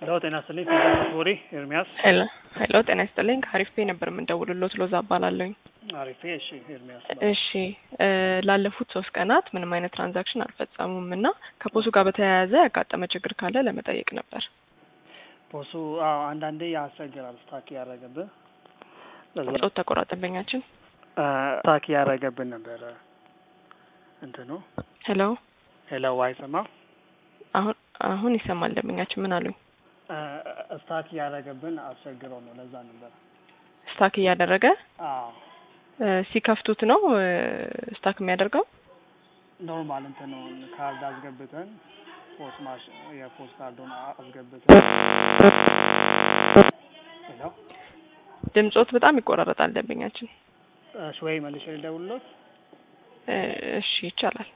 ሄሎ ጤና ይስጥልኝ ፊልድ ቦሪ ኤርሚያስ ሄሎ ሄሎ ጤና ይስጥልኝ ከአሪፍ ፔ ነበር የምንደውልሎት ሎዛ እባላለሁኝ። አሪፌ እሺ ኤርሚያስ እሺ እ ላለፉት ሶስት ቀናት ምንም አይነት ትራንዛክሽን አልፈጸሙም እና ከፖሱ ጋር በተያያዘ ያጋጠመ ችግር ካለ ለመጠየቅ ነበር። ቦሱ አዎ አንዳንዴ ያስቸግራል ስታክ ያደረገብህ ለዛ ጾት ተቆራጠበኛችን ስታክ ያደረገብን ነበረ እንትኑ ሄሎ ሄሎ አይሰማ አሁን አሁን ይሰማል ደንበኛችን ምን አሉኝ? ስታክ ያደረገብን አስቸግረው ነው ለዛ ነበር ስታክ እያደረገ አዎ እ ሲከፍቱት ነው እ ስታክ የሚያደርገው? ኖርማል እንትኑ ካርድ አስገብተን ፖስ ማሽ የፖስ ካርዱን አስገብተን ሄሎ ድምጾት በጣም ይቆራረጣል ደንበኛችን። እሺ ወይ መልሼ ልደውልሎት እ እሺ ይቻላል።